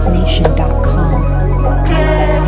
GetAtunesNation.com.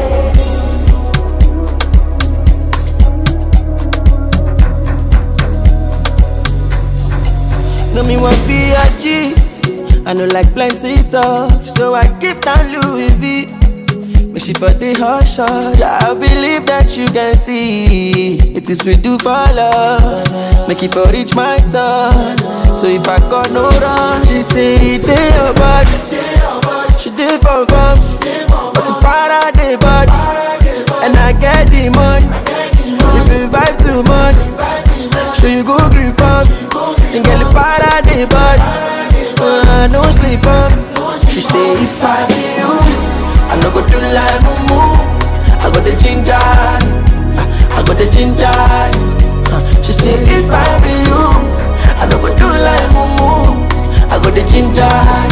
No me want be a G. I know like plenty talk, so I give down Louis V. But she for the hush hush. I believe that you can see it is we do for love. Make it for reach my turn. So if I got no run, she say it dey your body. She did for fun, but the para dey body, and I get the money. If you vibe too much, so you go green farm, and get the para dey body. Uh, no sleep on. She say if I be you, I no go do like mumu. I got the ginger, I got the ginger. Uh, she say if I be you, I no go do like mumu. I got the ginger,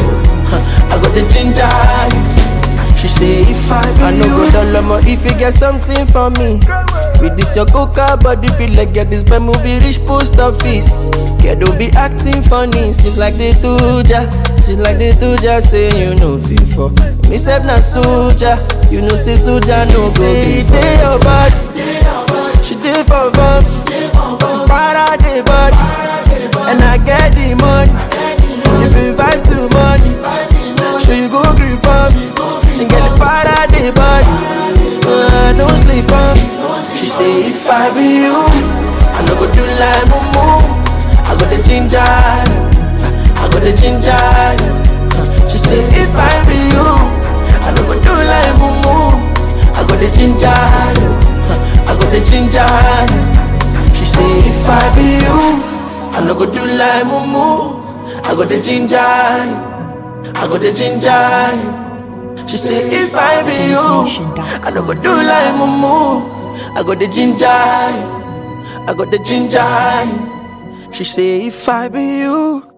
I got the ginger. She say if I be I no go down low if you get something for me. With this your coca body feel like get this bad movie reach post office. Girl don't be acting funny, seems like they do ya. Seems like they do ya say you know before. Me self na soldier, you know say soldier no go be dey your body. She dey for fun, but para dey body, and I get the money. If you vibe too much, so you go green for me, and get the para dey body. Uh, don't sleep on me. She say if I be you, I no go do like mumu. I got the ginger, I got the ginger. She say if I be you, I no go do like mumu. I got the ginger, I got the ginger. She say if I be you, I no go do like mumu. I got the ginger, I got the ginger. She say if I be you, I no go do like mumu. I got the ginger, I got the ginger. She say if I be you,